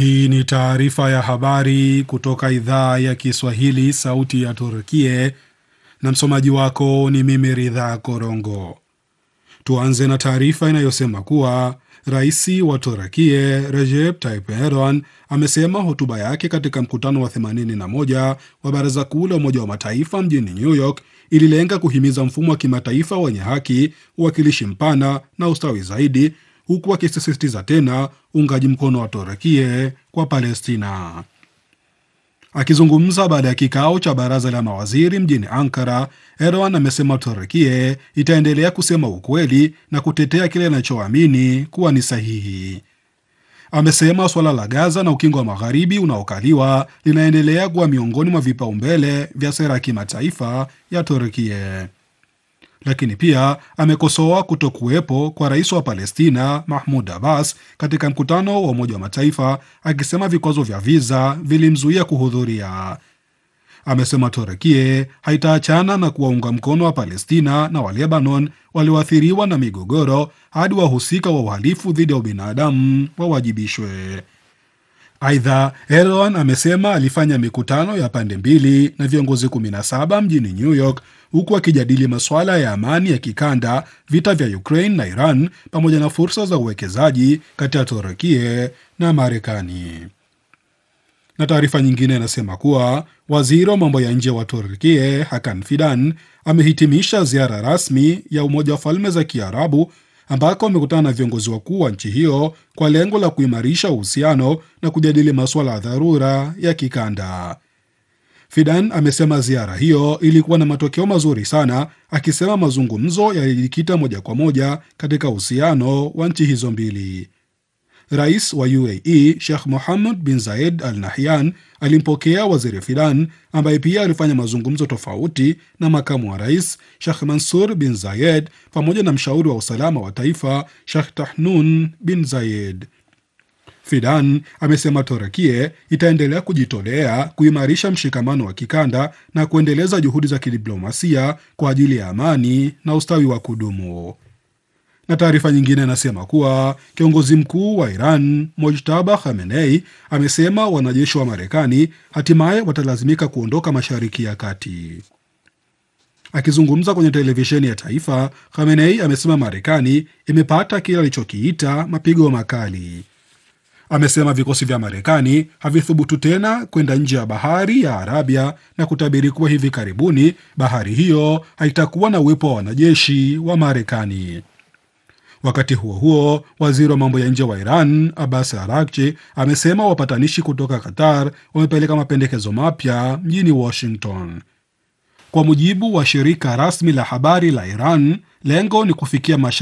Hii ni taarifa ya habari kutoka idhaa ya Kiswahili, sauti ya Turkie, na msomaji wako ni mimi Ridha Korongo. Tuanze na taarifa inayosema kuwa rais wa Turkie Recep Tayyip Erdogan amesema hotuba yake katika mkutano wa 81 wa Baraza Kuu la Umoja wa Mataifa mjini New York ililenga kuhimiza mfumo wa kimataifa wenye haki, uwakilishi mpana na ustawi zaidi huku akisisitiza tena uungaji mkono wa Turkie kwa Palestina. Akizungumza baada ya kikao cha baraza la mawaziri mjini Ankara, Erdogan amesema Turkie itaendelea kusema ukweli na kutetea kile anachoamini kuwa ni sahihi. Amesema suala la Gaza na ukingo wa magharibi unaokaliwa linaendelea kuwa miongoni mwa vipaumbele vya sera ya kimataifa ya Turkie lakini pia amekosoa kutokuwepo kwa rais wa Palestina Mahmud Abbas katika mkutano wa Umoja wa Mataifa, akisema vikwazo vya viza vilimzuia kuhudhuria. Amesema Turekie haitaachana na kuwaunga mkono wa Palestina na wa Lebanon walioathiriwa na migogoro hadi wahusika wa uhalifu dhidi ya ubinadamu wawajibishwe. Aidha, Erdogan amesema alifanya mikutano ya pande mbili na viongozi 17 mjini New York huku akijadili masuala ya amani ya kikanda, vita vya Ukraine na Iran, pamoja na fursa za uwekezaji kati ya Turkie na Marekani. Na taarifa nyingine inasema kuwa waziri wa mambo ya nje wa Turkie Hakan Fidan amehitimisha ziara rasmi ya Umoja wa Falme za Kiarabu ambako amekutana na viongozi wakuu wa nchi hiyo kwa lengo la kuimarisha uhusiano na kujadili masuala ya dharura ya kikanda. Fidan amesema ziara hiyo ilikuwa na matokeo mazuri sana, akisema mazungumzo yalijikita moja kwa moja katika uhusiano wa nchi hizo mbili. Rais wa UAE Sheikh Mohammed bin Zayed Al Nahyan alimpokea waziri Fidan ambaye pia alifanya mazungumzo tofauti na makamu wa rais Sheikh Mansur bin Zayed pamoja na mshauri wa usalama wa taifa Sheikh Tahnun bin Zayed. Fidan amesema Torakie itaendelea kujitolea kuimarisha mshikamano wa kikanda na kuendeleza juhudi za kidiplomasia kwa ajili ya amani na ustawi wa kudumu. Na taarifa nyingine inasema kuwa kiongozi mkuu wa Iran Mojtaba Khamenei amesema wanajeshi wa Marekani hatimaye watalazimika kuondoka Mashariki ya Kati. Akizungumza kwenye televisheni ya taifa, Khamenei amesema Marekani imepata kile alichokiita mapigo makali. Amesema vikosi vya Marekani havithubutu tena kwenda nje ya bahari ya Arabia na kutabiri kuwa hivi karibuni bahari hiyo haitakuwa na uwepo wa wanajeshi wa Marekani. Wakati huo huo, waziri wa mambo ya nje wa Iran Abbas Araghchi amesema wapatanishi kutoka Qatar wamepeleka mapendekezo mapya mjini Washington. Kwa mujibu wa shirika rasmi la habari la Iran, lengo ni kufikia